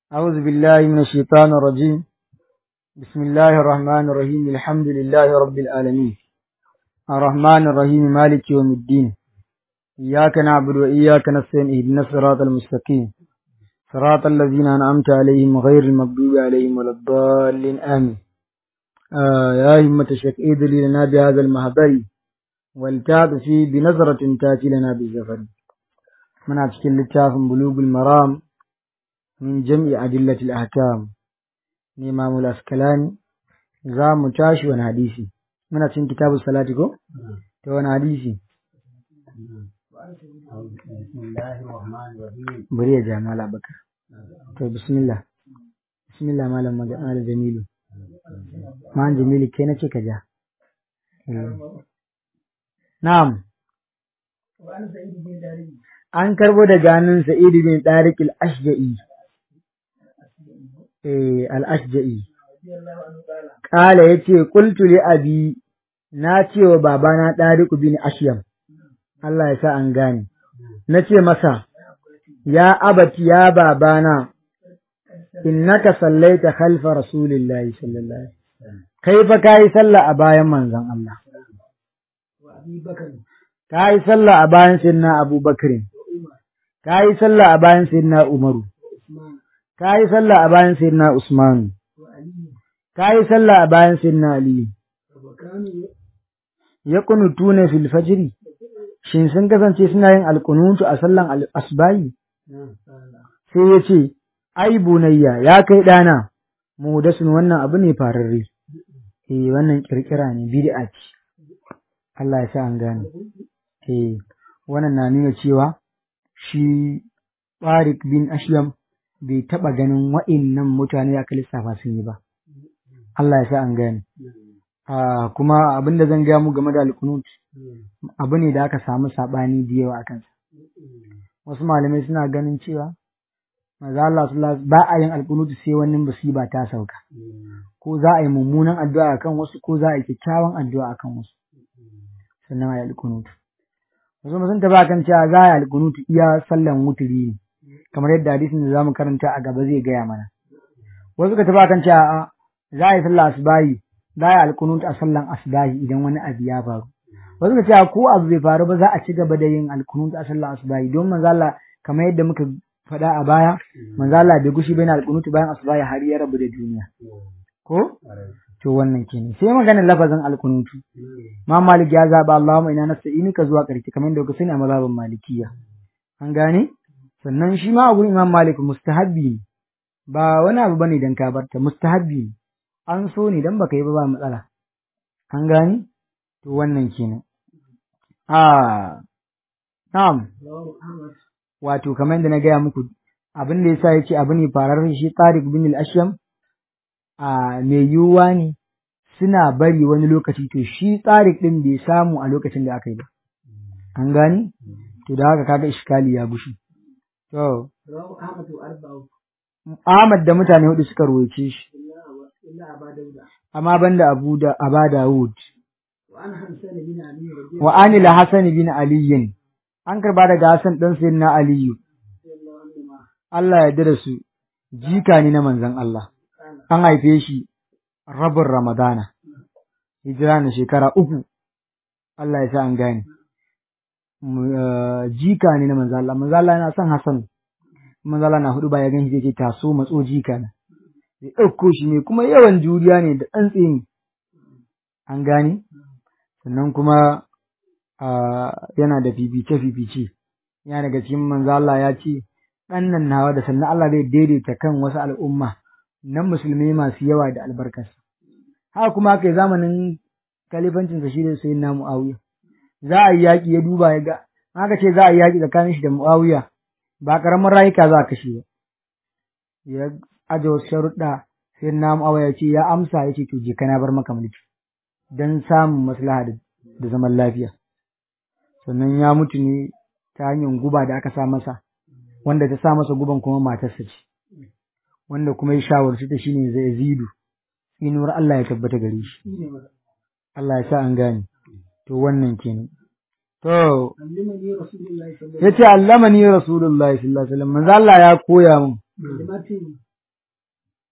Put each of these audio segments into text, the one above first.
أعوذ بالله من الشيطان الرجيم بسم الله الرحمن الرحيم الحمد لله رب العالمين الرحمن الرحيم مالك يوم الدين إياك نعبد وإياك نستعين اهدنا الصراط المستقيم صراط الذين أنعمت عليهم غير المغضوب عليهم ولا الضالين آمين آه يا همة الشيخ إيد لنا بهذا المهبل والتعب فيه بنظرة تأتي لنا بالزفر من أتكلم لتاف بلوغ المرام من جمع أدلة الأحكام الإمام الأسكلاني za mu tashi wani hadisi muna cin kitabu salati ko ta wani hadisi bari ya ja mala bakar to bismillah bismillah malam malam jamilu malam jamilu kai na ce ka ja na'am an karbo da ganin sa'id bin tariq al-ashja'i eh al-ashja'i Kala ya ce, Kultu li abi, na ce wa babana ɗariku bin Ashyam, Allah ya sa an gane, na ce masa, Ya abati ya babana, innaka sallaita khalfa Rasulillahi sallallahu Alaihi Kai fa ka yi sallah a bayan manzon Allah. Ka yi sallah a bayan Sayyidina Abu Bakrin, ka yi sallah a bayan Sayyidina Umaru, ka yi sallah a bayan Sayyidina Usmanu. ka yi sallah a bayan sinna Ali. Ya kunutu ne fil fajiri, shin sun kasance suna yin alkunutu a sallan asbayi? Sai ya ce, Ai, bunayya, ya kai ɗana, muhudasun wannan abu ne fararre, eh wannan ƙirƙira ne, bid'a ce, Allah ya sa an gane. Eh, wannan na nuna cewa shi Tariq bin Ashyam bai taɓa ganin wa'innan mutane aka lissafa sun yi ba. Allah ya sa an gane. kuma abin da zan gaya mu game da alkunut abu ne da aka samu saɓani da yawa a kansa. Wasu malamai suna ganin cewa maza Allah ba a yin alkunut sai wani musiba ta sauka. Ko za a yi mummunan addu'a akan wasu ko za a yi kyakkyawan addu'a akan wasu. Sannan a yi alkunut. Wasu sun taɓa kan cewa za a yi alkunut iya sallan wuturi ne. Kamar yadda hadisin da za mu karanta a gaba zai gaya mana. Wasu ka taɓa kan cewa za a yi sallah asbahi za a yi alkunut a sallan asbahi idan wani abu ya faru wasu ka cewa ko abu bai faru ba za a ci gaba da yin alkunut a sallan asbahi don manzo Allah kamar yadda muka faɗa a baya manzo Allah bai gushi bayan alkunut bayan asbahi har ya rabu da duniya ko to wannan kenan sai maganar lafazin alkunutu ma malik ya zaba Allahumma ina nasta'inuka zuwa ƙarshe kamar yadda kuka sani a mazhabin malikiya an gane sannan shi ma a gurin imam malik mustahabbi ne ba wani abu bane dan ka barta mustahabbi ne an so ne dan baka yi ba ba matsala an gani to wannan kenan a na'am wato kamar yadda na gaya muku abin da yasa yace abu ne farar shi Tariq bin al-Ashyam a mai yiwuwa ne suna bari wani lokaci to shi Tariq din bai samu a lokacin da aka yi ba an gani to da haka kaga iskali ya gushi to Ahmad da mutane hudu suka ruwaice shi amma banda Abu da Aba Dawud wa anil Hasan bin Ali an karba daga Hassan dan sayyidina Aliyu Allah ya dira su jika ne na manzon Allah an haife shi rabin Ramadana hijira na shekara uku Allah ya sa an gane jika ne na manzon Allah manzon Allah yana son Hassan manzon Allah na hudu ba ya gan shi ce taso matso jika na ya ɗauko shi ne kuma yawan juriya ne da ɗan tsini an gane sannan kuma yana da fifice-fifice yana daga cikin manzo Allah ya ce ɗan nan nawa da sannan Allah zai daidaita kan wasu al'umma na musulmi masu yawa da albarkarsa haka kuma haka zamanin kalifancinsa shi da sai na Muawiya za a yi yaƙi ya duba ya ga haka ce za a yi yaƙi tsakanin shi da Muawiya ba ƙaramin rayuka za a kashe ba ya aje wasu sharuɗa sai na awa ya ce ya amsa ya ce to je kana bar maka mulki don samun maslaha da zaman lafiya sannan ya mutu ne ta hanyar guba da aka sa masa wanda ta sa masa guban kuma matarsa ce wanda kuma ya shawarci ta shine zai zidu inuwar Allah ya tabbata gare shi Allah ya sa an gane to wannan kenan to yace allamani rasulullahi sallallahu alaihi wasallam manzo Allah ya koya min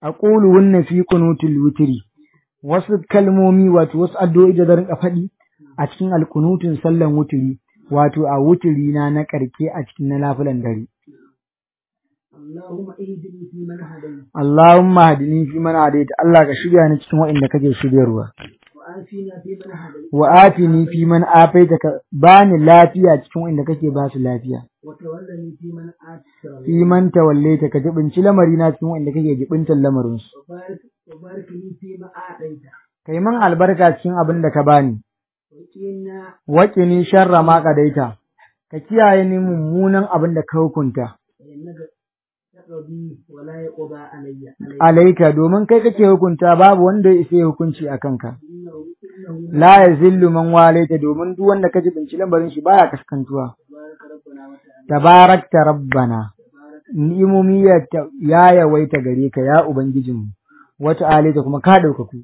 aquluhunna fi qunutil witri wasu kalmomi wato wasu addu'o'i da zan rinka faɗi a cikin alkunutun sallan wuturi wato a wuturi na na karke a cikin na lafilan dare اللهم اهدني فيمن هديت Allahumma hadini fi man hadaita Allah ka shirya ni cikin waɗanda kake shiryarwa وآتنا فيمن هديت wa atini fi man afaita ka bani lafiya cikin waɗanda kake ba su lafiya وتولني فيمن آتيت fi man tawallaita ka jibinci lamari na cikin waɗanda kake jibintar lamarin su وبارك وبارك لي فيما أعطيت kai man albarka cikin abin da ka bani وقنا waƙini sharra ma kadaita ka kiyaye ni mummunan abin da ka hukunta فإنك تقضي ولا يقضى علي عليك alaika domin kai kake hukunta babu wanda ya isa ya hukunci a kanka إنه إنه la yazillu man walaita domin duk wanda ka jibinci lamarin shi baya kaskantuwa بارك ربنا وتعالى tabarakta rabbana تبارك ni'imomi ya ta- ya yawaita gare ka ya ubangijinmu wata alaita kuma ka ɗaukaku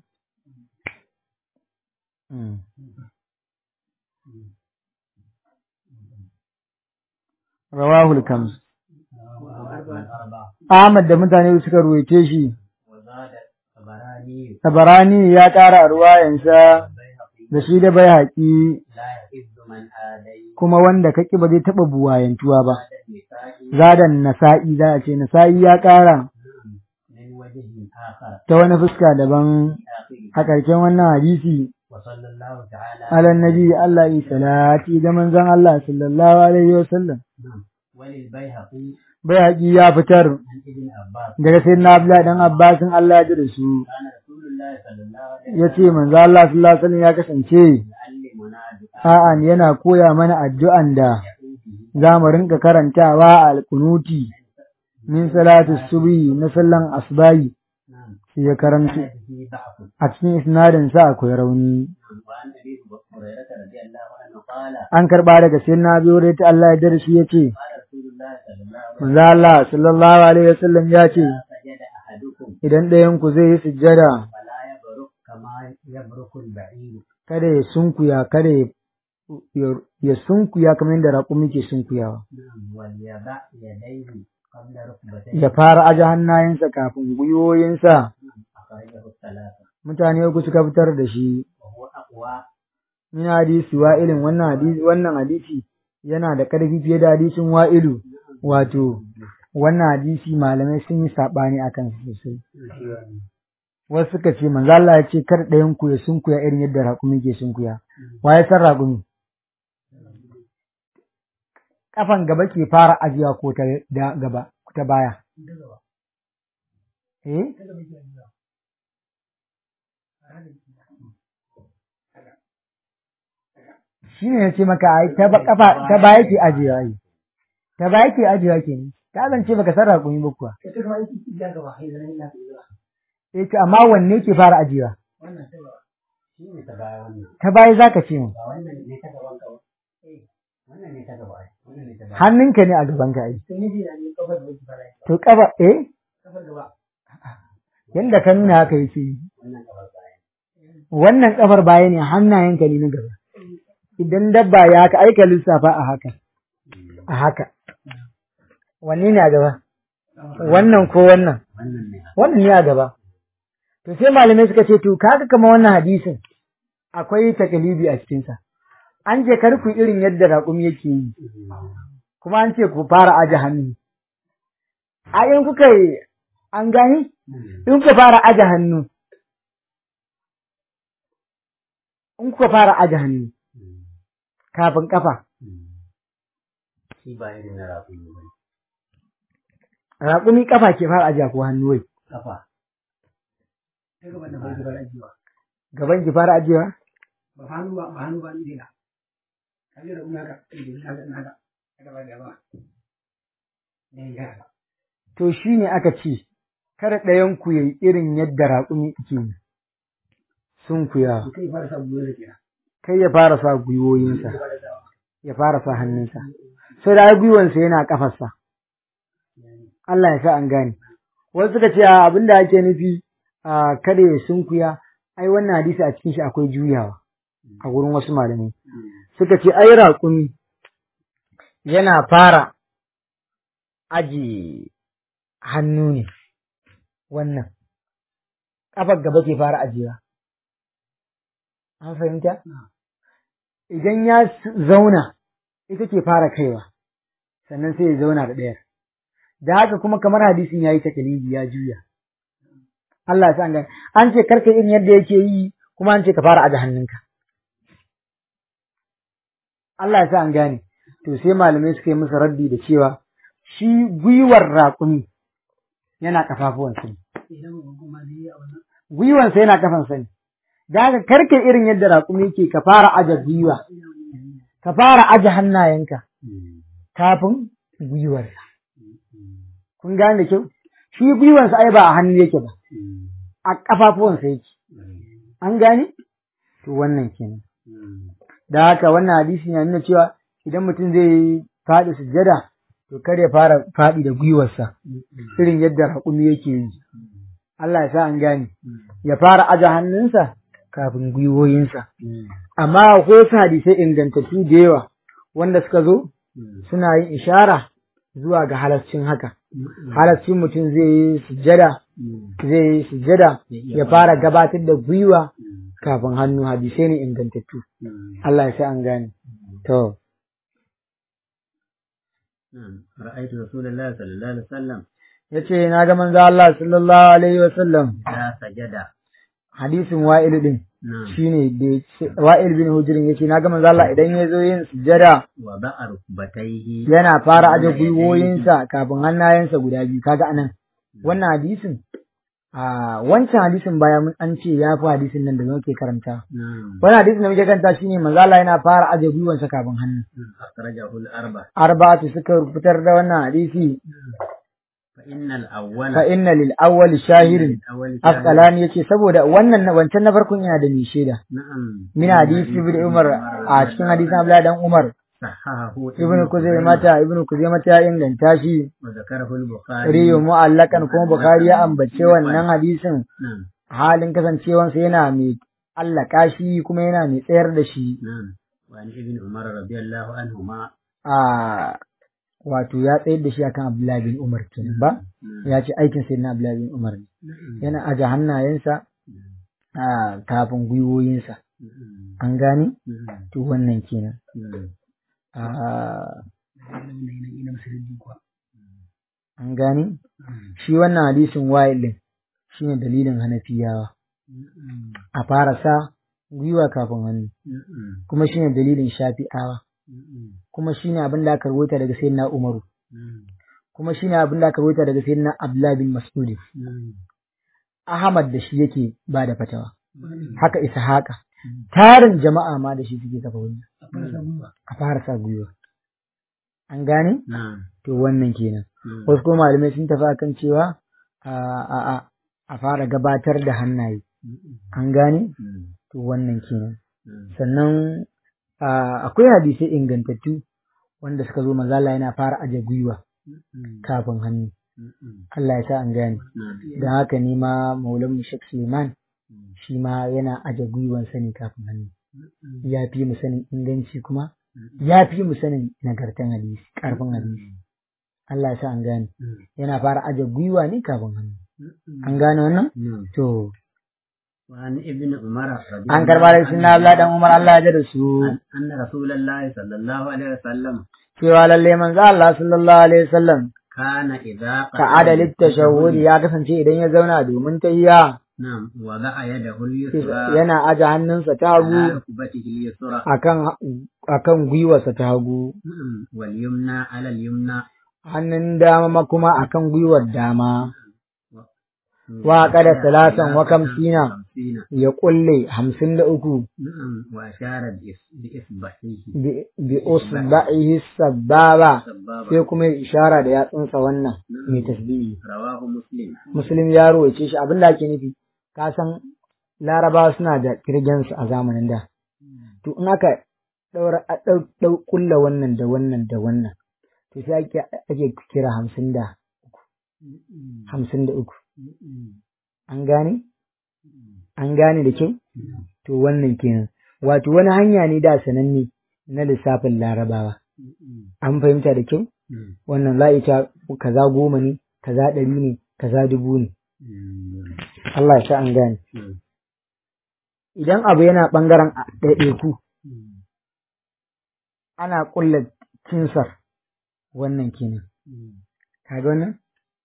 Mm. rawahul kams Ahmad da mutane suka ruwaice shi وزاد الطبراني Tabarani ya ƙara a ruwayansa da shi da bai haƙi لا يحب من آذي kuma wanda kaki ba zai taɓa buwayantuwa ba. النساء Zadan nasa'i za a ce nasa'i ya ƙara من وجه آخر ta wani fuska daban آخر a ƙarshen wannan hadisi وصلى الله تعالى ala nabi Allah yi salati da manzon Allah sallallahu alaihi wa sallam. نعم. وللبيهقي Bai haƙi ya fitar عن ابن عباس daga sayyidina Abdullah dan Abbasin Allah ya ji da su كان رسول الله صلى الله عليه ya ce manzo Allah sallallahu alaihi wa sallam ya kasance يعلمنا دعاء a'a yana koya mana addu'an da يقول به za mu rinka karantawa a alkunuti min salatu subhi na sallan asbahi نعم sai ya karanto كان به ضعف a cikin isnadin sa akwai rauni وعن ابي هريره رضي الله عنه قال an karba daga sayyidina Abi Hurairah ta Allah ya dare shi yace قال رسول الله صلى الله عليه وسلم manzo Allah sallallahu alaihi wasallam ya ce سجد احدكم idan ɗayan ku zai yi sujjada فلا يبرك كما يبرك البعير kada ya sunkuya kada ya ya- ya sunkuya kamar yadda raƙumi ke sunkuyawa نعم وليضع يديه قبل ركبتيه ya fara aje hannayensa kafin gwiwoyinsa أخرجه الثلاثة mutane uku suka fitar da shi وهو أقوى min hadisi wa'ilin wannan hadisi wannan hadisi yana da ƙarfi fiye da hadisin wa'ilu wato wannan hadisi malamai sun yi saɓani a kan sosai wasu suka ce manzo Allah ya ce kar ɗayan ku ya sunkuya irin yadda raƙumi ke sunkuya wa ya san raƙumi kafan gaba ke fara ajiya ko ta da gaba ta baya eh shi ne ya ce maka ai ta ba- kafa ta baya ke ajiyewa yi ta baya ke ajiyewa ke ne ta zance baka san raƙumi ba kuwa eh to amma wanne ke fara ajiyewa shi ne ta baya wannan ta baya zaka ce mu ba wannan ne ta gaban ka ba eh wannan ne ta gaba ai wannan ne ta baya hannunka ne a gaban ka ai sai ne na ne kafar da wake fara to kafa eh kafar gaba yanda ka nuna haka yake yi wannan kafar baya wannan kafar baya ne hannayenka ne na gaba idan dabba ya haka aika lissafa a haka a haka wanne ne a gaba wannan ko wannan wannan ne wannan ne a gaba to sai malamai suka ce to kaga kamar wannan hadisin akwai takalibi a cikinsa an ce kar ku irin yadda raƙumi yake yi kuma an ce ku fara aje hannu a in kuka yi an gani in kuka fara aje hannu in kuka fara aje hannu kafin kafa shi ba irin na rafi ne ba raƙumi kafa ke fara aje ko hannu wai kafa ta gaban da bai zubar ajiyewa gaban ki fara ajewa ba hannu ba ba hannu ba ni dina kaje da unaka naga naga gaba gaba ne ga to shine aka ce kada ɗayan ku yayi irin yadda raƙumi ke yi sun kuya kai fara sa buwar da kira kai ya fara sa gwiwoyinsa ya fara sa hannunsa sai da ai gwiwansa yana kafarsa Allah ya sa an gane wasu suka ce a abin da ake nufi a kada ya sunkuya ai wannan hadisi a cikin shi akwai juyawa a gurin wasu malamai suka ce ai raƙumi yana fara aji hannu ne wannan kafar gaba ke fara ajiyewa an fahimta idan ya zauna ita ke fara kaiwa sannan sai ya zauna da ɗayar da haka kuma kamar hadisin ya yi takalidi ya juya Allah ya san gani an ce karka irin yadda yake yi kuma an ce ka fara aje hannunka Allah ya sa an gane to sai malamai suka yi masa raddi da cewa shi gwiwar raƙumi yana kafafuwan sani gwiwansa yana kafan sani da haka karka irin yadda raƙumi yake ka fara aje gwiwa ka fara aje hannayenka kafin gwiwarsa kun gane da kyau shi gwiwansa ai ba a hannu yake ba a kafafuwansa yake an gane to wannan kenan da haka wannan hadisi na nuna cewa idan mutum zai faɗi sujjada to kar ya fara faɗi da gwiwarsa irin yadda raƙumi yake yi Allah ya sa an gane ya fara aje hannunsa kafin gwiwoyinsa amma akwai wasu hadisai ingantattu da yawa wanda suka zo suna yin ishara zuwa ga halascin haka halascin mutum zai yi sujjada zai yi sujjada ya fara gabatar da gwiwa kafin hannu hadisai ne ingantattu Allah ya sa an gane to رأيت رسول الله صلى الله عليه وسلم yace na ga manzo Allah sallallahu alaihi wasallam إذا سجد hadisin wa'il din نعم shine da yace- wa'il bin hujrin yace na ga manzo Allah idan ya zo yin sujjada وضع ركبتيه yana fara aje gwiwoyinsa kafin hannayensa guda biyu kaga anan wannan hadisin a wancan hadisin baya mun an ce ya fi hadisin nan da muke karanta نعم wannan hadisin da muke karanta shine manzo Allah yana fara aje gwiwansa kafin hannu أخرجه الأربع arba'atu suka fitar da wannan hadisi فإن الأول fa inna lil awwal shahirin الأول شاهد. asqalani yace saboda wannan na- wancan na farkon yana da mai shaida نعم min hadisi ibn umar a cikin hadisin abdullahi dan umar صححه ibn kuzaimata ibn kuzaimata ya inganta shi وذكره البخاري riyo mu'allakan kuma bukhari ya ambace wannan hadisin نعم halin kasancewansa yana mai allaka shi kuma yana mai tsayar da shi نعم وعن ابن عمر رضي الله عنهما a wato ya tsayar da shi akan abdullahi bin umar kenan ba ya ce aikin sai na abdullahi bin umar ne yana aje hannayensa a kafin gwiwoyinsa an gane to wannan kenan a an gane shi wannan hadisin wa'ilin shine dalilin hanafiyawa a fara sa gwiwa kafin hannu kuma shine dalilin shafi'awa kuma shine abin da aka rubuta daga sayyidina umaru kuma shine abin da aka rubuta daga sayyidina abdullahi bin mas'ud ahmad da shi yake ba da fatawa haka ishaqa tarin jama'a ma da shi suke kafa wani a fara sa gwiwa an gane نعم to wannan kenan wasu kuma malamai sun tafi akan cewa a a a a fara gabatar da hannaye an gane to wannan kenan sannan a, akwai hadisai ingantattu wanda suka zo mazala yana fara aje gwiwa kafin hannu Allah ya sa an gane da haka ne ma maulan mu Sheikh Suleiman shi ma yana aje gwiwansa ne kafin hannu ya fi mu sanin inganci kuma ya fi mu sanin nagartan hadisi karfin hadisi Allah ya sa an gane yana fara aje gwiwa ne kafin hannu an gane wannan نعم to وعن ابن عمر رضي an الله karba da sunna Allah dan Umar Allah ya da su عنه أن رسول الله صلى الله عليه وسلم cewa lalle manzo Allah sallallahu alaihi wasallam كان إذا ka'ada littashahhud ya kasance idan ya zauna domin tahiyya نعم وضع يده اليسرى yana aje hannunsa ta على hagu ركبته اليسرى akan akan gwiwarsa ta hagu نعم واليمنى على اليمنى hannun dama ma kuma akan gwiwar dama wa qada salatan wa kamsina خمسين ya kulle hamsin da uku نعم وأشار بإص- بإصبعه bi bi usba'ihi sababa سبابة sai kuma ya ishara da yatsunsa wannan mai tasbihi رواه مسلم muslim ya rawaice shi abin da ake nufi ka san larabawa suna da kirgensu a zamanin da to in aka daura a dau dau kulla wannan da wannan da wannan to sai ake ake kira hamsin da hamsin da uku an gane an gane da kyau to wannan kenan wato wani hanya ne da sananne na lissafin larabawa an fahimta da kyau wannan za a iya cewa kaza goma ne kaza ɗari ne kaza dubu ne Allah ya sa an gane idan abu yana ɓangaren ɗaiɗaiku ana ƙulla kinsar wannan kenan kaga wannan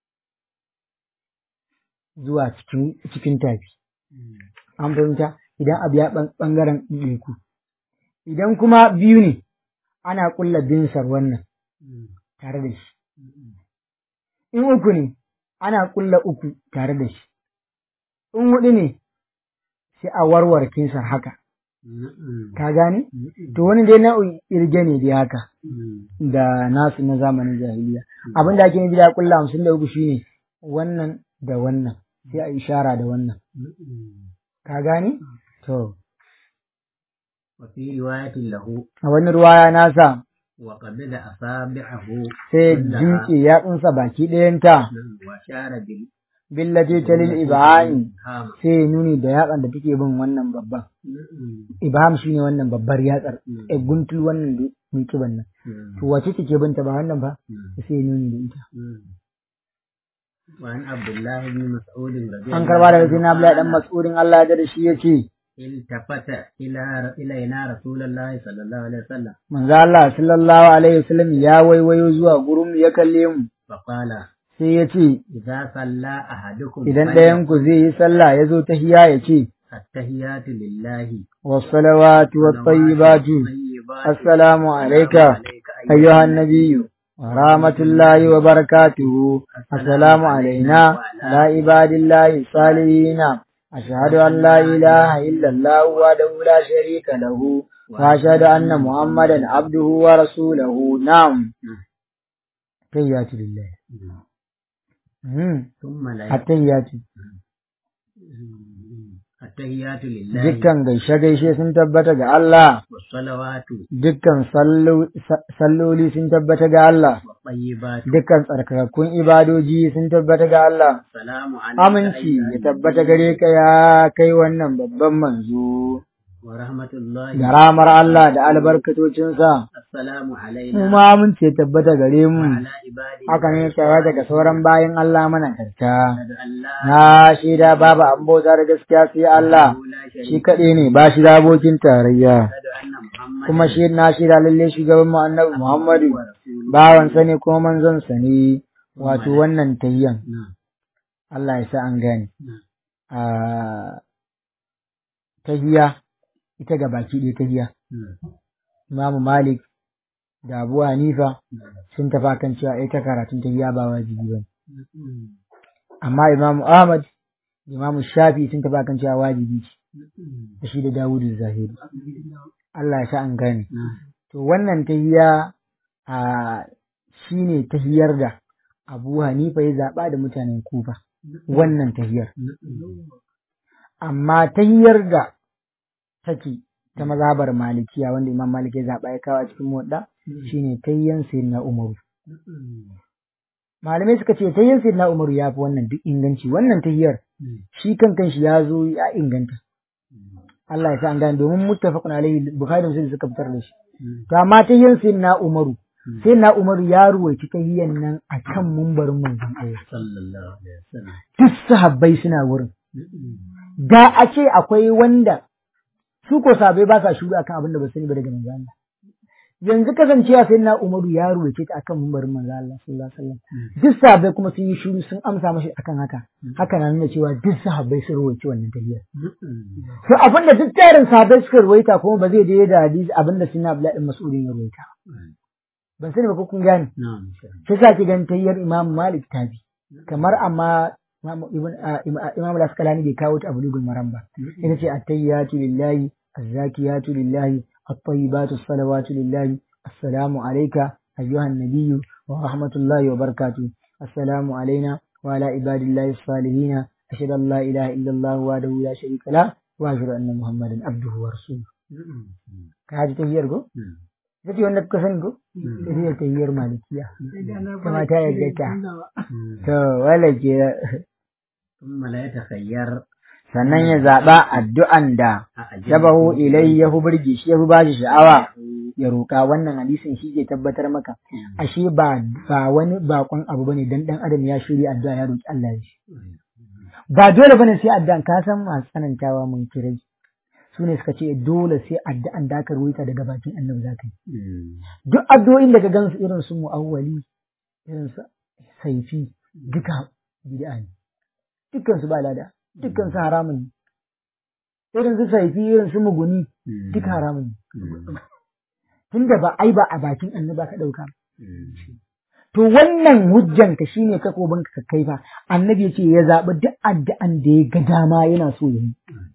zuwa cikin cikin tafi an fahimta idan abu ya ɓangaren ɗaiɗaiku idan kuma biyu ne ana ƙulla binsar wannan tare da shi in uku ne ana ƙulla uku tare da shi in huɗu ne sai a warware kinsar haka ka gane to wani dai nau'in irge ne dai haka da nasu na zamanin jahiliya abin da ake nufi da ƙulla hamsin da uku shine wannan da wannan sai a ishara da wannan ka gane to وفي رواية له a wani ruwaya nasa وقبض أصابعه sai كلها jimke yatsunsa baki ɗayanta وأشار billati talil ibhami بالهام sai ya nuni da yatsan da take bin wannan babban ibham shine wannan babbar yatsar e guntul wannan da mai kiban nan to wace take binta ba wannan ba sai ya nuni da ita وعن عبد الله بن مسعود رضي an karba daga sayyidina Abdullahi dan Mas'udin Allah ya da shi yace التفت إلى إلينا رسول الله صلى الله عليه وسلم manzo Allah sallallahu alaihi wasallam ya waiwayo zuwa gurin mu ya kalle mu فقال sai ya ce إذا صلى أحدكم idan ɗayan ku zai yi sallah ya zo tahiya ya ce التحيات لله والصلوات والطيبات السلام عليك أيها النبي ورحمة الله وبركاته السلام علينا على عباد الله الصالحين أشهد أن لا إله إلا الله وحده لا شريك له وأشهد أن محمدا عبده ورسوله نعم تحيات لله مم. ثم لا التحيات التحيات لله dukkan gaishe-gaishe sun tabbata ga Allah والصلوات dukkan sallo- sa- salloli sun tabbata ga Allah والطيبات dukkan tsarkakakkun ibadoji sun tabbata ga Allah السلام عليك aminci أيها ya tabbata gare ka ya kai wannan babban manzo ورحمة الله da ramar Allah da albarkatocinsa السلام mu علينا ma aminci ya tabbata gare mu وعلى عباده haka ne tare daga sauran bayan Allah mana karta أشهد أن لا na shaida babu an bauta da gaskiya sai Allah إله لا shi شريك kaɗai ne ba shi da abokin tarayya أشهد أن محمدا kuma shi na shaida lalle shugaban mu annabi Muhammadu ورسوله bawansa ne kuma manzonsa ne wato wannan tayyan نعم Allah ya sa an gane نعم a tahiya ita ga baki ɗaya tahiya نعم Imamu Malik da Abu Hanifa نعم sun tafa kan cewa ita karatun tahiya ba wajibi ba نعم amma Imamu Ahmad da Imamu Shafi sun tafa kan cewa wajibi ce نعم da shi da Dawudu Zahiri Allah ya sa an gane نعم to wannan tahiya a shine tahiyar da Abu Hanifa ya zaɓa da mutanen Kufa wannan tahiyar amma tahiyar da take ta mazhabar malikiya wanda imam malik ya zaɓa ya kawo a cikin muwadda shine tayyan sayyidina umaru malamai suka ce tayyan sayyidina umaru ya fi wannan duk inganci wannan tahiyar shi kan kanshi ya zo ya inganta Allah ya sa an gane domin muttafaqun alaihi bukhari da muslim suka fitar da shi to amma tayyan sayyidina umaru sayyidina umaru ya ruwaici tahiyyan nan akan mumbarin manzon Allah صلى الله عليه وسلم duk sahabbai suna wurin da a ce akwai wanda su ko sabai ba sa shuru akan abin da ba sani ba daga manzo Allah yanzu kasancewa sai na Umaru ya ruwace ta akan mimbarin manzo Allah sallallahu alaihi wasallam duk sahabbai kuma sun yi shuru sun amsa mashi akan haka haka na nuna cewa duk sahabbai sun ruwace wannan tafiyar to abin da duk tarin sahabbai suka ruwaita kuma ba zai daidai da hadisi abin da sunna Abdullahi ibn Mas'ud ya ruwaita ban sani ba ko kun gane نعم sai sa ki ganin tayyar Imam Malik ta bi kamar amma Imam Ibn ah, Imam Imam Al-Asqalani bai kawo ta a bulugul maram ba ita ce at-tayyatu lillahi az-zakiyatu lillahi at-tayyibatu as-salawatu lillahi assalamu alayka ayyuhan nabiyyu wa rahmatullahi wa barakatuh assalamu alayna wa ala ibadillahi as-salihin ashhadu an la ilaha illa Allah wahdahu la sharika lah wa ashhadu anna muhammadan abduhu wa rasuluhu ka ji tayyar go ita ce wanda kuka sani go ita ce tayyar malikiya kuma ta yadda ta to wala ke ثم لا يتخير sannan ya zaɓa addu'an da أعجب shabahu ilai ya fi burge shi ya fi ba shi sha'awa ya roƙa wannan hadisin shi ke tabbatar maka ashe ba ba wani bakon abu bane dan dan adam ya shirya addu'a ya roƙi Allah ya shi ba dole bane sai addu'an ka san masu tsanantawa mun kirai su ne suka ce dole sai addu'an da aka ruwaita daga bakin annabi za ka yi duk addu'o'in da ka gansu irin su mu'awwali irin su saifi duka bid'a ne dukkan su ba lada dukkan su haramun ne irin su saifi irin su muguni duka haramun ne tunda ba ai ba a bakin annabi ka dauka to wannan hujjan ka shine kakobin ka kai fa annabi ya ce ya zaɓi duk addu'an da ya ga dama yana so ya yi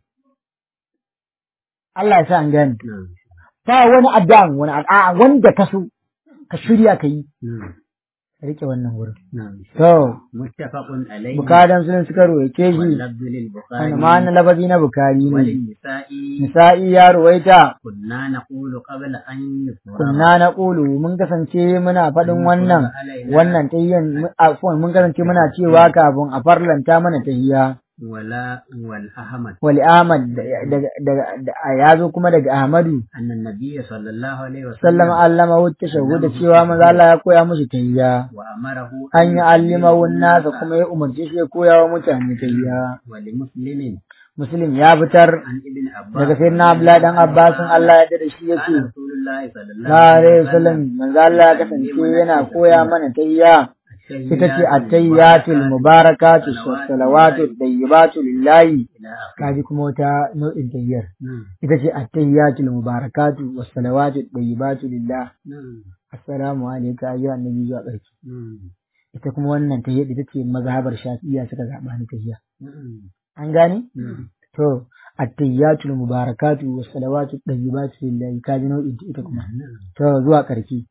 Allah ya sa an gane ba wani addu'an wani addu'a wanda ka so ka shirya ka yi rike wannan wurin to muttafaqun alayhi bukadan sun suka roke shi واللفظ للبخاري ma na lafazi na bukari ne وللنساء nisa'i ya ruwaita كنا نقول قبل أن يفرغ kunna na ƙulu mun kasance muna faɗin wannan wannan tahiyyan afwan mun kasance muna cewa kafin a farlanta mana tahiyya ولا والأحمد wal Ahmad daga daga ya zo kuma daga Ahmadu أن النبي صلى الله عليه وسلم sallama allama wuce shagu da cewa manzo Allah ya koya mushi tahiyya وأمره an yi allima nasa kuma ya umarce shi ya koya wa mutane tahiyya ولمسلم muslim ya fitar عن ابن عباس daga sayyidina Abdullah dan Abbasin Allah ya da shi yace قال رسول الله صلى الله na alaihi wasallam manzo Allah ya kasance yana koya mana tahiyya ita ce attayyatul mubarakatu salawatu tayyibatu lillahi إلى آخره kaji kuma wata nau'in tayyar نعم ita ce attayyatul mubarakatu wassalawatu tayyibatu lillah نعم assalamu alayka ayyuhan nabi zuwa ƙarshe نعم ita kuma wannan tayyar ita ce mazhabar shafi'iyya suka zaba ni tayya نعم an gane نعم to attayyatul mubarakatu wassalawatu tayyibatu lillahi kaji nau'in ta ita kuma to zuwa ƙarshe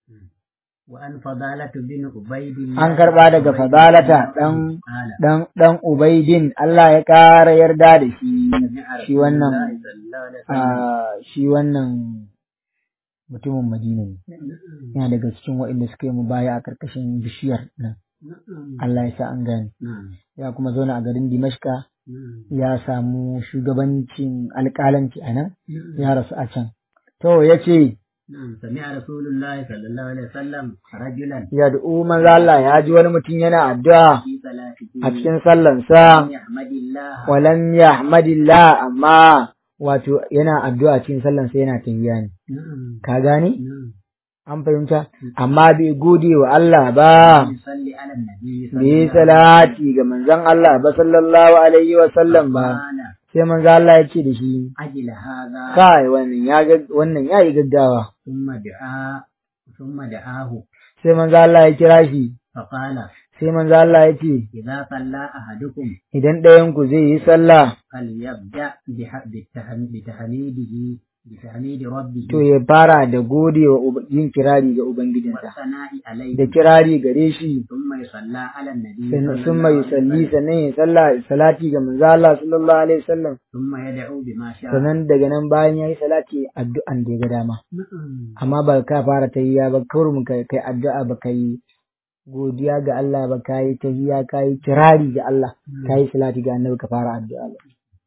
وأن فضالة بن عبيد الله an karba daga fadalata dan قال dan dan ubaidin Allah ya ƙara yarda da shi سمع shi رسول wannan الله صلى الله عليه وسلم a shi wannan mutumin Madina ne yana daga cikin waɗanda suka yi mu baya a ƙarƙashin bishiyar nan نعم Allah ya sa an gane نعم ya kuma zauna a garin Dimashka نعم ya samu shugabancin alƙalanci a nan نعم ya rasu a can to ya ce نعم سمع رسول الله صلى الله عليه وسلم رجلا ya du'u manzo Allah ya ji wani mutum yana addu'a في صلاته a cikin sallansa يحمد الله walam yahmadillah amma wato yana addu'a cikin sallansa yana tahiyya ne نعم ka gane نعم an fahimta amma bai gode wa Allah ba يصلي على النبي bai yi salati ga manzon Allah ba sallallahu alaihi wa sallam ba قال sai manzon Allah ya ce da shi أجل هذا kai wannan ya ga wannan yayi gaggawa ثم دعا ثم دعاه sai manzon Allah ya kira shi فقال sai manzon Allah ya ce إذا صلى أحدكم idan ɗayan ku zai yi sallah فليبدأ بح- بالتهم- بتحميده بتحميد ربه to ya fara da gode wa uba- yin kirari ga ubangijinsa والثناء عليه da kirari gare shi ثم يصلى على النبي sannan صلى sun الله mai عليه salli وسلم sannan ya sallah salati ga manzo Allah sallallahu alaihi wasallam ثم يدعو بما شاء sannan daga nan bayan yayi salati addu'an da ya ga dama نعم. amma ba ka fara tahiyya ba kawai kai kai addu'a ba kai godiya ga Allah ba kai tahiyya kai kirari ga Allah kai salati ga annabi ka fara addu'a ba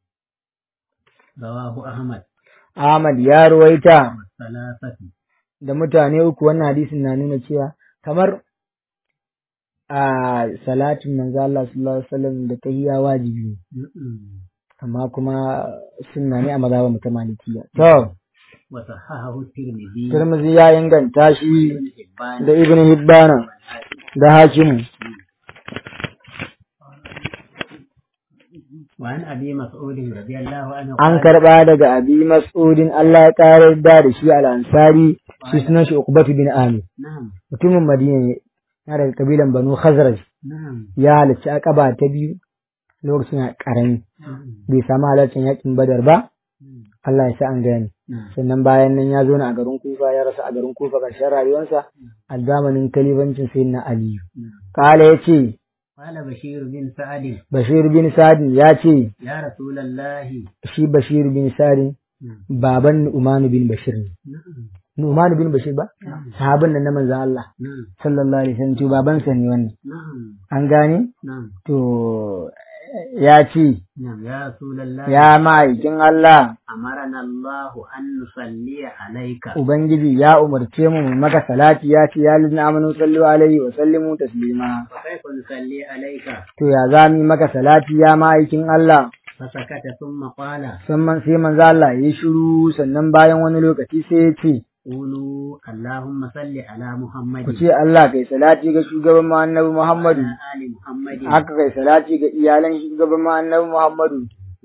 رواه أحمد Ahmad ya ruwaita والثلاثة da mutane uku wannan hadisin na nuna cewa kamar a salatin manzo Allah sallallahu alaihi wasallam da tahiyya wajibi ne نعم. amma kuma sunna ne a mazhabin ta malikiya to وصححه الترمذي Tirmidhi ya inganta shi وابن حبان da Ibn Hibbana والحاكم. da Hakimu وعن أبي مسعود رضي الله عنه an قال karba daga Abi Mas'udin Allah ya kare da da shi al-Ansari shi sunan shi Uqbah bin Amir نعم mutumin Madina ne yana daga kabilan Banu Khazraj نعم ya halarci akaba ta biyu lokacin ya karami نعم bai samu halarcin yakin Badar ba Allah ya sa an gane نعم sannan bayan nan ya zo a garin Kufa ya rasa a garin Kufa ƙarshen rayuwarsa a zamanin kalifancin sayyidina Aliyu نعم kala yace قال بشير بن سعد Bashir bin Sadin ya ce يا رسول الله shi Bashir bin Sadin نعم baban Nu'man bin Bashir ne. نعم Nu'man bin Bashir ba? Sahabin nan na manzon Allah نعم sallallahu alaihi wasallam to babansa ne wannan. نعم An gane? نعم To ya ce نعم يا رسول الله ya ma'aikin Allah أمرنا الله أن نصلي عليك ubangiji ya umarce mu mu maka salati ya ce ya lina amanu sallu alaihi wa sallimu taslima وكيف نصلي عليك to ya za mu yi maka salati ya ma'aikin Allah فسكت ثم قال sannan sai manzo Allah ya yi shiru sannan bayan wani lokaci sai ya ce قولوا اللهم صل على محمد ku ce Allah kai salati ga shugaban mu annabi Muhammadu وعلى آل محمد haka kai salati ga iyalan shugaban mu annabi Muhammadu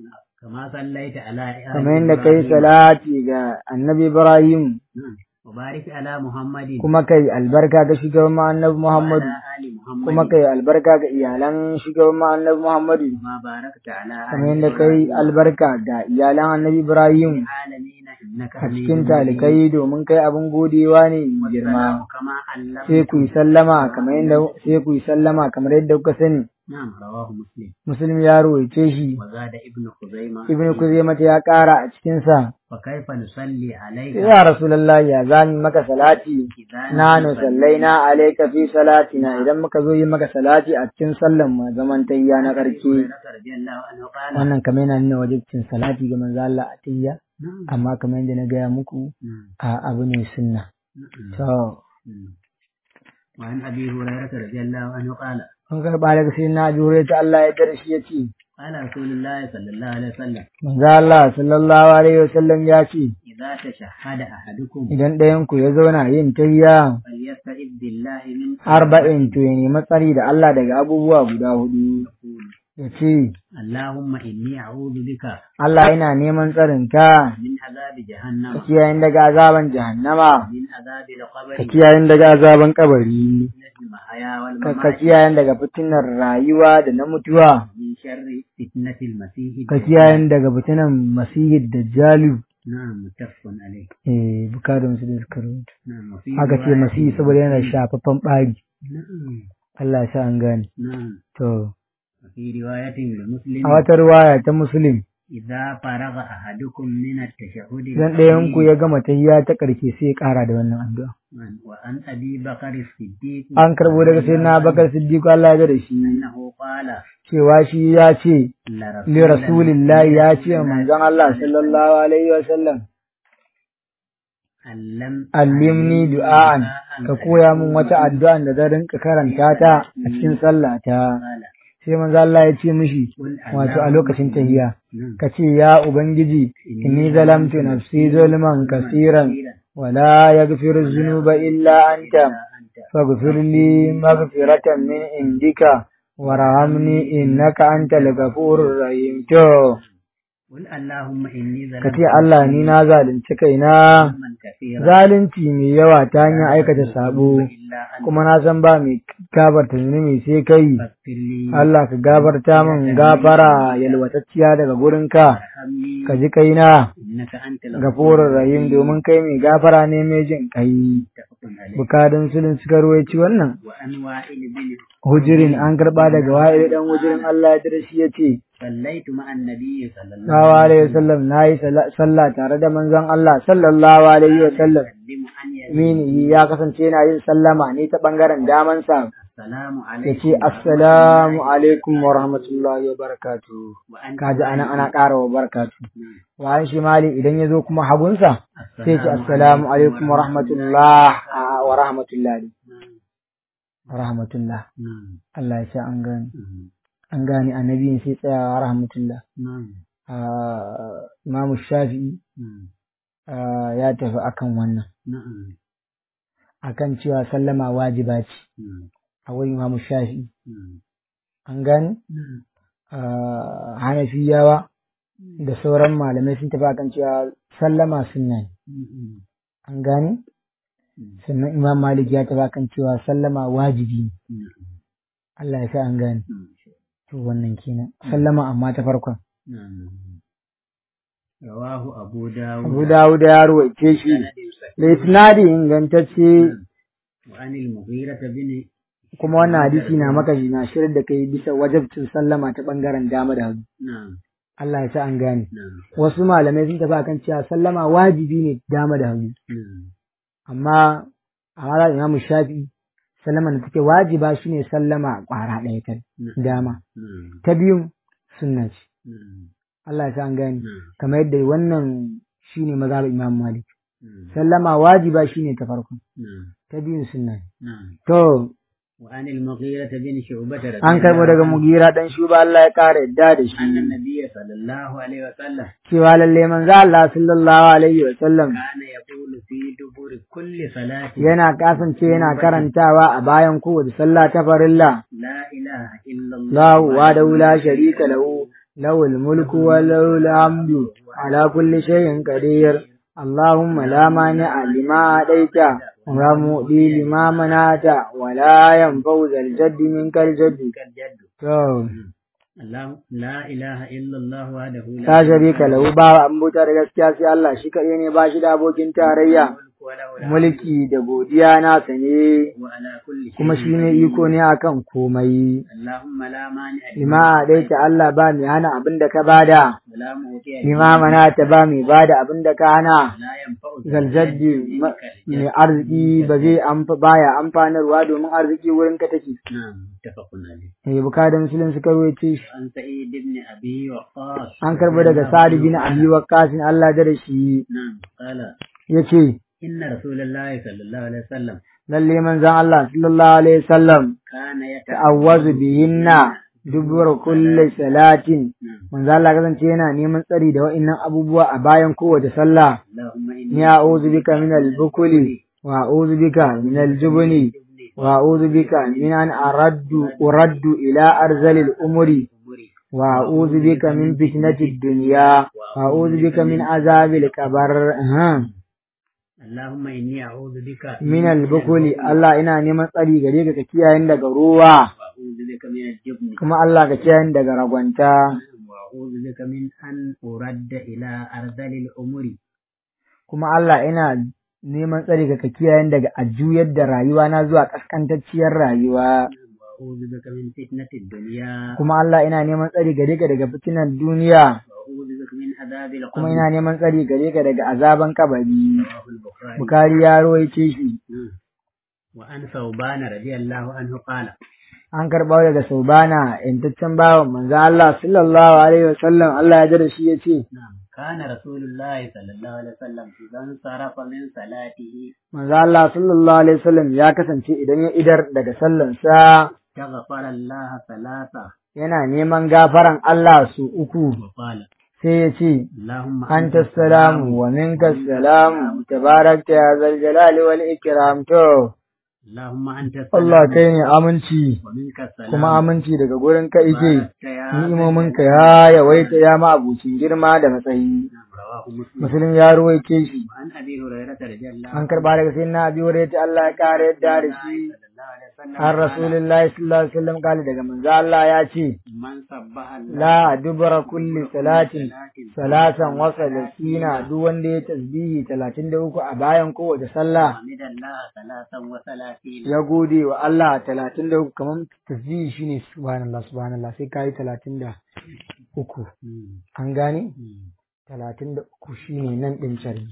كما صليت على آل kamar yadda kai إبراهيم. salati ga annabi Ibrahim نعم. وبارك على محمد kuma kai albarka ga shugaban mu annabi Muhammadu وعلى آل محمد kuma kai albarka ga iyalan shugaban mu annabi Muhammadu ما باركت على آل kamar yadda kai إبراهيم albarka ga iyalan annabi Ibrahim العالمين إنك a حميد cikin مجيد. talikai domin kai abin godewa ne mai والسلام girma كما علمت sai ku yi sallama kamar yadda sai ku yi sallama kamar yadda kuka sani نعم رواه مسلم muslim ya rawaice shi وزاد ابن خزيمة ibn kuzaima ya kara a cikin sa وكيف نصلي عليك ya rasulullahi ya zani maka salati إذا nanu sallaina alayka fi salatina idan muka zo yi maka salati a cikin sallan mu zaman tayya na karke رضي الله عنه قال wannan kamar yana nuna wajibcin salati ga manzo Allah a tayya نعم amma kamar yadda na gaya muku نعم a abu ne sunna نعم to نعم. وعن أبي هريرة رضي الله عنه قال an karba daga sai na jure ta Allah ya darshi ya ce قال رسول الله صلى الله عليه وسلم manzo Allah sallallahu alaihi wasallam ya ce إذا تشهد أحدكم idan ɗayan ku ya zauna yin tayya فليستعذ بالله من arba'in to ya nemi tsari da Allah daga abubuwa guda hudu يقول ya ce اللهم إني أعوذ بك Allah yana neman tsarin ka من عذاب ka جهنم kiyayen daga azaban jahannama من عذاب ka القبر kiyayen daga azaban kabari من المحيا ka ka والممات kiyayen daga fitinar rayuwa da na mutuwa من شر فتنة المسيح ka الدجال. kiyayen daga fitinan masihid dajjalu نعم متفق عليه eh bukadun su da suka rubuta نعم وفي haka ce رواية masihi saboda yana shafaffen ɓari نعم Allah ya sa an gane نعم to وفي رواية لمسلم a wata ruwaya ta muslim إذا فرغ أحدكم من التشهد idan ɗayan ku ya gama tahiyya ta ƙarshe sai ya ƙara da wannan addu'a الأخير وعن أبي بكر الصديق an karbo daga sai na bakar siddiq Allah ya da shi أنه قال cewa shi ya ce لرسول li rasulillahi ya ce wa manzon Allah sallallahu alaihi wa sallam علم allimni du'an ka koya min wata addu'a da zan rinka karanta ta a cikin sallata قال sai manzon Allah ya ce mishi قل wato a lokacin tahiyya نعم. ka ce ya ubangiji inni zalamtu nafsi zulman kasiran wala yaghfiru dhunuba illa anta أنت faghfir li maghfiratan min indika warhamni innaka antal ghafurur rahim to قل اللهم إني ka ظلمت ce Allah ni na zalunci kaina ظلما كثيرا zalunci mai yawa ta hanyar aikata sabo إلا أنت kuma na san ba mai gafarta zunubi sai kai فاغفر لي Allah ka gafarta min gafara yalwatacciya daga gurinka وارحمني ka ji kaina إنك أنت gafurur rahim domin kai mai gafara ne mai jin kai متفق عليه bukadun sulun suka ruwaici wannan وعن وائل بن hujirin an karba daga wa'il dan hujirin Allah ya dare shi yace صليت مع النبي صلى الله sallallahu alaihi wasallam nayi sallah tare da manzon Allah sallallahu alaihi wasallam وسلم عن يمين mini ya kasance yana yin sallama ne ta bangaren daman sa السلام yace عليكم assalamu alaikum wa rahmatullahi wa barakatuh وأن kaji anan ana ƙara wa barakatuh نعم. wa shi mali idan ya zo kuma hagunsa sai ce assalamu alaikum wa rahmatullah a- wa rahmatullah نعم. wa rahmatullah نعم. Allah ya sa an gane نعم. an gane annabiyin sai tsayawa wa rahmatullah نعم. Ah, Imamu Shafi'i نعم. ah, ya tafi akan wannan نعم. akan cewa sallama wajiba ce نعم. a wurin Imamu Shafi'i نعم. an gane نعم. Ah, Hanafiyawa da sauran malamai sun tafi akan cewa sallama sunna ne نعم. an gane sannan Imam Malik ya tafi akan cewa sallama wajibi ne نعم. Allah ya sa an gane نعم. to wannan kenan sallama amma ta farkon نعم. رواه أبو داود Abu Dawud ya ruwaice shi سند صحيح. da isnadi ingantacce وعن المغيرة بن kuma wannan hadisi na maka shi na shirin da kai bisa wajabcin sallama ta bangaren dama da hagu نعم Allah ya sa an gane نعم wasu malamai sun tafi akan cewa sallama wajibi ne dama da hagu نعم amma a mara imamu shafi sallama da take wajiba shine sallama kwara ɗaya ta نعم dama نعم ta biyun sunna ce نعم Allah ya sa an gane نعم kamar yadda wannan shine mazhab Imam Malik نعم sallama wajiba shine ta farko نعم ta biyun sunna ne. نعم to وعن المغيرة بن شعبة رضي an karbo الله daga عنه mugira dan shuba Allah ya kara yadda da أن shi النبي صلى الله عليه وسلم cewa lalle manzo Allah sallallahu alaihi wa sallam كان يقول في دبر كل صلاة yana kasance yana karantawa a bayan kowace sallah ta farilla لا إله إلا الله la wa la sharika lahu lahul mulku wa lahul hamdu ala kulli shay'in qadir اللهم لا مانع لما أعطيت ولا مؤذي لما منعت ولا ينفع ذا الجد منك الجد كالجد to الله لا إله إلا الله وحده ta sharika lahu ba an buta da gaskiya sai Allah shi kaɗai ne ba shi da abokin tarayya الملك وله الحمد mulki da godiya nasa ne وعلى كل شيء kuma shi ne قدير. iko ne akan komai اللهم لا مانع lima daita Allah ba mai hana abin da ka bada ولا معطي lima mana ta ba mai bada abin da ka hana لا ينفع zaljaddi منك ma- الجد. mai arziki ba zai amfa baya amfanarwa domin arziki wurin ka take نعم متفق عليه eh buka da musulun suka ruwace shi عن سعيد بن أبي وقاص an karbo daga Sa'ad bin Abi Waqqas Allah da shi نعم قال yace إن رسول الله صلى الله عليه وسلم lalle manzon Allah sallallahu alaihi wasallam كان ta'awwazu bihinna dubur kulli salatin نعم manzo Allah kasance yana neman tsari da wa'annan abubuwa a bayan kowace sallah اللهم إني ni a'udhu bika min al-bukli wa a'udhu bika min al-jubni wa a'udhu bika min an araddu uraddu ila arzalil umri أمري wa a'udhu bika min fitnati ad-dunya wa a'udhu bika min azabil qabr aha. اللهم إني أعوذ بك min al-bukli Allah ina neman tsari gare ka ka kiyaye ni daga ruwa وأعوذ بك من الجبن kuma Allah ka kiyaye ni daga ragwanta وأعوذ بك من أن أرد إلى أرذل الأمور kuma Allah ina neman tsari ka ka kiyaye ni daga a juyar da rayuwa na zuwa kaskantacciyar rayuwa وأعوذ بك من فتنة الدنيا kuma Allah ina neman tsari gare ka daga fitinan duniya وأعوذ بك من عذاب kuma القبر ina neman tsari gare ka daga azaban kabari رواه البخاري Bukari ya rawaice shi نعم. وعن ثوبان رضي الله عنه قال an karɓa daga Saubana yantaccen bawan manzo Allah sallallahu alaihi wasallam Allah ya jira shi yace نعم كان رسول الله صلى الله عليه وسلم إذا انصرف من صلاته manzo Allah sallallahu alaihi wasallam ya kasance idan ya idar daga sallansa استغفر الله ثلاثة yana neman gafaran Allah su uku وقال sai ya ce اللهم أنت السلام ومنك السلام تبارك يا ذا الجلال والإكرام to اللهم أنت Allah السلام kai ne aminci ومنك السلام kuma aminci daga gurin ka ike باركت يا ذا ni'imominka الجلال ya yawaita ya ma abucin girma da matsayi نعم، رواه مسلم musulun ya ruwaice shi وعن أبي هريرة رضي الله an karba daga sai na abi wurin Allah ya kare yadda da shi صلى الله عليه وسلم har قال، rasulullahi sallallahu alaihi wasallam kale daga manzo Allah ya ce من سبح الله la dubara kulli salatin صلاة salatan wa salasina duk wanda ya tasbihi 33 a bayan kowace sallah وحمد الله ثلاثا وثلاثين ya gode wa Allah talatin da uku kamar tasbihi shine subhanallah subhanallah sai kayi talatin da uku مم. an gane مم. talatin da uku shine nan ɗin cari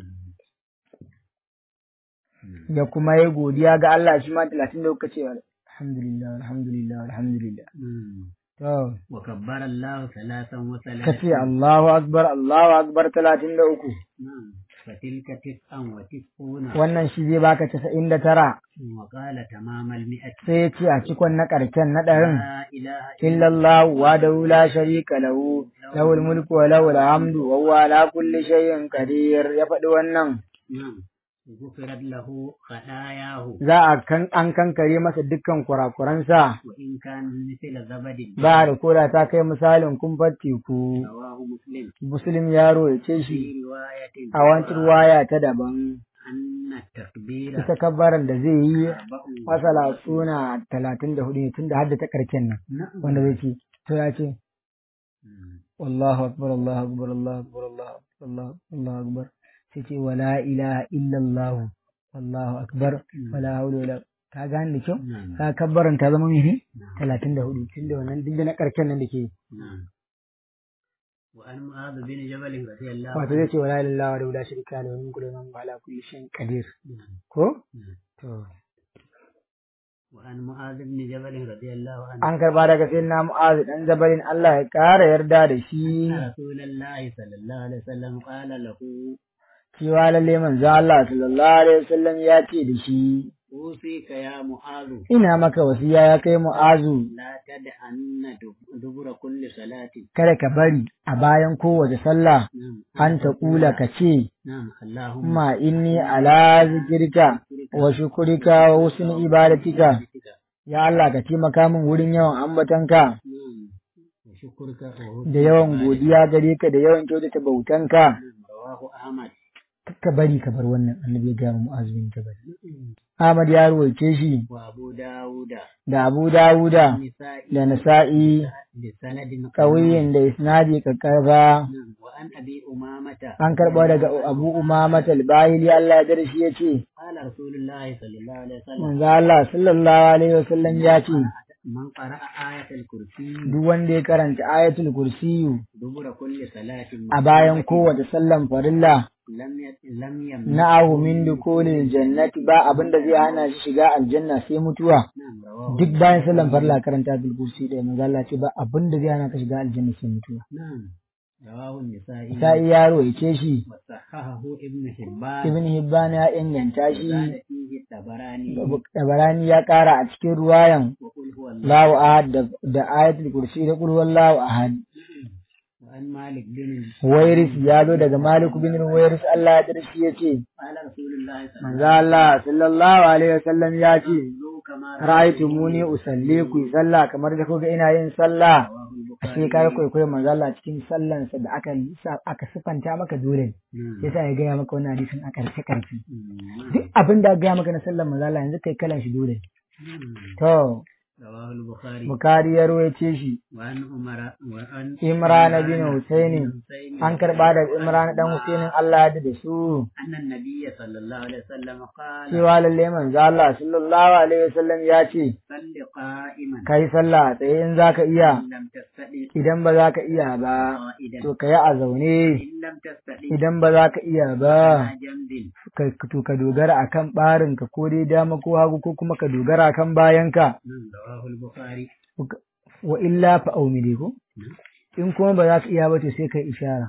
مم. da kuma ya godiya ga Allah shi ma talatin da uku ce alhamdulillah alhamdulillah alhamdulillah مم. to وكبر الله ثلاثا ka وثلاثين ce Allahu akbar Allahu akbar talatin da uku نعم فتلك تسعا وتسعون wannan shi zai baka casa'in da tara وقال تمام المئة sai ya ce a cikon na ƙarshen na ɗarin لا إله إلا الله وحده لا شريك له له الملك وله الحمد وهو على كل شيء قدير ya faɗi wannan نعم غفرت له خطاياه za a kan an kankare masa dukkan kurakuransa وإن كان مثل زبد ba da koda ta kai misalin kumfar teku رواه مسلم muslim yaro ya ce shi في رواية a wancan waya ta daban أن التكبير ita kabbaran da zai yi أربع masala suna talatin da hudu ne tun da hadda ta karken nan نعم wanda zai ce to ya ce مم. wallahu akbar allahu akbar allahu akbar allahu akbar allahu allahu akbar sai ce wala ilaha illallah wallahu akbar wala hawla wala ka gane da kyau نعم ka kabbaran ta zama mene talatin da hudu tun da wannan duk da na karken nan da ke نعم وعن معاذ بن جبل رضي الله wato عنه zai ce wala ilaha wa la sharika lahu min kulli man ala kulli shay'in qadir نعم ko نعم to وعن معاذ بن جبل رضي الله عنه an karba daga sayyidina mu'az dan jabalin Allah ya kara yarda da shi أن رسول الله صلى الله عليه وسلم قال له cewa lalle manzo Allah sallallahu alaihi wasallam ya ce da shi أوصيك يا معاذ ina maka wasiya ya kai mu'azu لا تدعن دب- دبر كل صلاة kada ka bari a bayan kowace sallah نعم an ta kula ka ce نعم اللهم ma inni ala zikirka wa shukurika wa husni ibadatika ya Allah ka taimaka min wurin yawan ambatanka نعم وشكرك وحسن da yawan عبادتك. godiya gare ka da yawan kyautata bautanka نعم رواه أحمد ka bari ka bar wannan annabi ya gaya wa mu'azu bin jabal Ahmad ya ruwaice shi وأبو داود da Abu Dawuda النسائي da Nasa'i بسند ƙauyen da isnadi kakkarba نعم وعن أبي أمامة an karɓa daga Abu Umama Talbahili Allah ya darshi ya ce قال رسول الله صلى الله عليه وسلم manzo Allah sallallahu alaihi wasallam ya ce من قرأ آية الكرسي duk wanda ya karanta ayatul kursiyu دبر كل صلاة a bayan kowace sallan farilla لم ي- لم يمنع na'ahu min dukulil jannati ba abinda zai hana shi shiga aljanna sai mutuwa نعم رواه duk bayan sallan farilla karanta ayatul kursi da manzo Allah ce ba abinda zai hana ka shiga aljanna sai mutuwa نعم رواه النسائي sai ya roice shi وصححه ابن حبان ibn hibban ya inganta shi وزاد فيه الطبراني tabarani ya kara a cikin ruwayan وقل هو الله Allahu ahad da, da ayatul kursi da qul huwallahu ahad وعن مالك بن Wairis ya zo daga Malik bin Wairis Allah ya darshi ya ce, قال رسول الله صلى الله Manzo Allah sallallahu Alaihi wasallam ya ce, عليه وسلم كما Ra'aitu muni usalli ku yi sallah kamar da kuga ina yin sallah. رواه Ashe البخاري ka kwaikwayo manzo Allah cikin sallansa da aka sa aka sifanta maka dole. نعم. Yasa ya gaya maka wannan hadisin a karshe karshe. نعم. Duk abin da aka gaya maka na sallan manzo Allah yanzu kai kalan shi dole. نعم. To, رواه البخاري Bukhari ya ruwaice shi. وعن عمر وعن Imran bin Husaini حسين an karba da Imran dan Husainin Allah ya da su. أن النبي صلى الله عليه وسلم قال cewa lalle manzo Allah sallallahu alaihi wasallam ya ce صل قائما kai sallah tsaye in zaka iya إن لم تستطع idan ba za ka iya ba قائدا to ka yi a zaune إن لم تستطع idan ba za ka iya ba على جنب ka to ka dogara akan barin ka ko dai dama ko hagu ko kuma ka dogara akan bayanka نعم رواه البخاري wa illa fa aumide ko in kuma ba za ka iya ba to sai kai ishara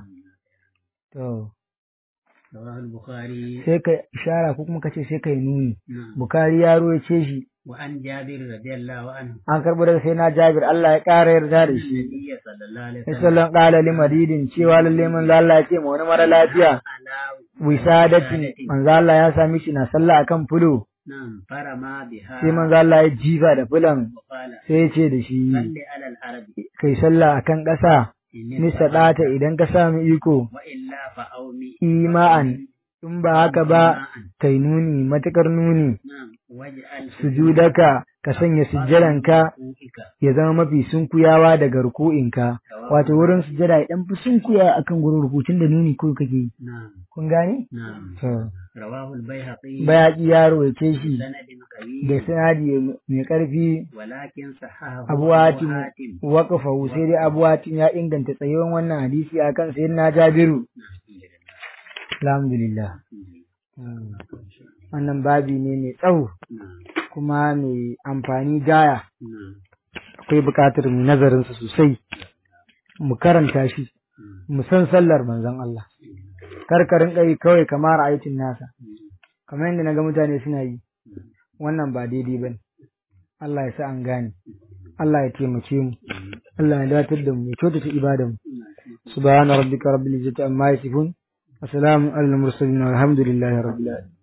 to رواه البخاري sai kai ishara ko kuma ka ce sai kai nuni نعم bukari ya royace shi وعن جابر رضي الله عنه an karbo daga sai na Jabir Allah ya ƙara yarda da shi النبي صلى الله عليه وسلم Sallan ƙala li maridin cewa lalle manzo Allah ya ce ma wani mara lafiya على wisadatin manzo Allah ya sami shi na sallah akan fulo نعم فرما بها sai manzo Allah ya jifa da fulan وقال sai ya ce da shi صل على الأرض kai sallah akan ƙasa إن ni sadata idan ka sami iko وإلا فأومي ima'an in ba haka ba kai nuni matakar nuni نعم واجعل sujudaka ka sanya sujjadanka سجودك ya zama mafi sunkuyawa daga ruku'inka wato wurin sujjada ya dan fi sunkuya akan gurin rukutun da nuni ko kake yi نعم kun gane نعم to رواه البيهقي bayaki ya rawaice shi سند da قوي sanadi mai ƙarfi ولكن صححه abu hatim waƙafa sai dai abu hatim ya inganta tsayuwan wannan hadisi a kan sayin na jabiru alhamdulillah Hmm. wannan babi ne mai tsawo نعم kuma mai amfani gaya نعم akwai buƙatar mu nazarinsa sosai mu karanta shi mu san sallar manzon Allah karkarin ɗai kawai kamar aikin nasa kamar yadda na ga mutane suna yi wannan ba daidai ba ne Allah ya sa an gane Allah ya taimake mu Allah ya datar da mu ya kyautata ibadan mu subhana rabbika rabbil izzati amma yasifun wa salamun alal mursalin walhamdulillahi rabbil alamin